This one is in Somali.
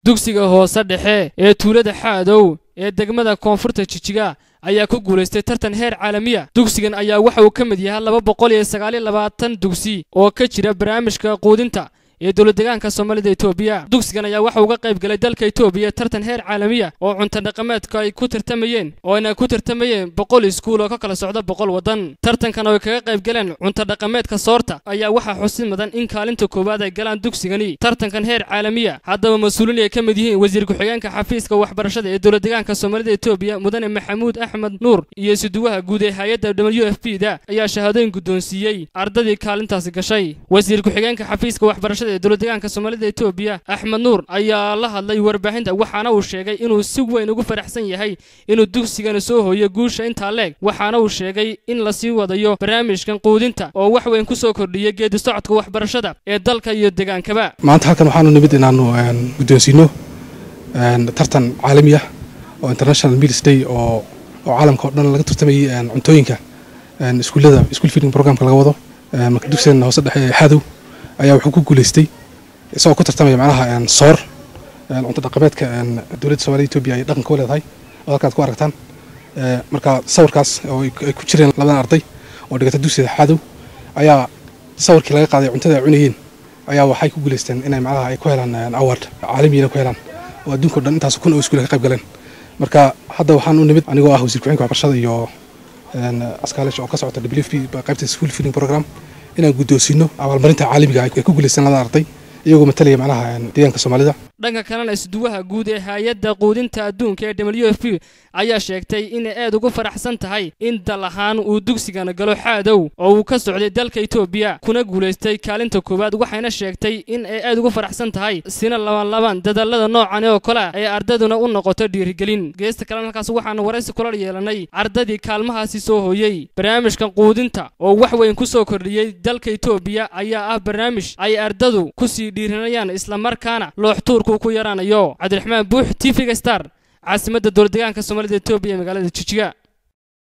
dugsiga hoose dhexe ee tuulada xaadow ee degmada koonfurta jijiga ayaa ku guulaystay tartan heer caalamiya dugsigan ayaa waxa uu ka mid yahay laba boqol iyo sagaal iyo labaatan dugsi oo ka jira barnaamijka quudinta ee dowladdegaanka soomaalida etoobiya dugsigan ayaa waxa uga qayb galay dalka etoobiya tartan heer caalamiya oo cunto dhaqameedka ay ku tartamayeen oo ayna ku tartamayeen boqol iskuul oo ka kala socda boqol waddan tartankan oo ay kaga qayb galeen cunto dhaqameedka soorta ayaa waxaa xusid mudan in kaalinta koowaad ay galaan dugsigani tartankan heer caalamiya haddaba mas-uuliin ay ka mid yihiin wasiir ku-xigeenka xafiiska waxbarashada ee dowladdegaanka soomaalida etoobiya mudane maxamuud axmed nuur iyo isuduwaha guud ee hay-adda w f b da ayaa shahaadooyin guddoonsiiyey ardadii kaalintaasi gashay wasiir ku-xigeenka xafiiska waxbarashada ee dowladdegaanka soomaalida etoobiya axmed nuur ayaa la hadlay warbaahinta waxaana uu sheegay inuu si weyn ugu faraxsan yahay inuu dugsigana soo hooyo guusha intaa leeg waxaana uu sheegay in lasii wadayo barnaamijkan quudinta oo wax weyn ku soo kordhiyay geedi socodka waxbarashada ee dalka iyo degaankaba maanta halkan waxaanu nimid inaanu guddoonsiino tartan caalami ah oo international meals day oo oo caalamka oo dhan laga tartamayay cuntooyinka iskuullada school feeding programka laga wado marka dugsigan hoose dhexe ee xadow ayaa wuxuu ku guulaystay isagoo ku tartamaya macnaha soor cunto dhaqameedka dowladda soomaalida etoobiya ay dhaqanka u leedahay oo halkaad ku aragtaan marka sawirkaas oo ay ku jireen labadan arday oo dhigata dugsiga xadow ayaa sawirkii laga qaaday cuntada ay cunayeen ayaa waxay ku guulaysteen inay macnaha ay ku helaan award caalamiyana ku helaan oo adduunka o dhan intaas kun oo iskuul ka qayb galeen marka hadda waxaan u nimid anigoo ah wasiir ku-xigeenka waxbarashada iyo askaalish oo ka socota w f b qaybta school feeding program inaan guddoonsiino abaalmarinta caalamiga ay ku guulaysteen labada arday iyagoo matalaya macnaha deegaanka soomaalida dhanka kalena isduwaha guud ee hay-adda quudinta adduunka ee w f b ayaa sheegtay inay aad ugu faraxsan tahay in dal ahaan uu dugsigana galo xaadow oo uu ka socday dalka etoobiya kuna guulaystay kaalinta koowaad waxayna sheegtay in ay aad ugu faraxsan tahay sina labanlaban dadaalada noocan oo kale ay ardaduna u noqoto dhiirigelin geesta kalena halkaas waxaanu waraysi kula yeelanay ardadii kaalmahaasi soo hooyey barnaamijkan quudinta oo wax weyn ku soo kordhiyey dalka etoobiya ayaa ah barnaamij ay ardadu kusii dhiirinayaan islamarkaana looxtuurku ku yaraanayo cabdiraxmaan buux t v-ga star caasimadda dowladdegaanka soomaalida etoobiya ee magaalada jijiga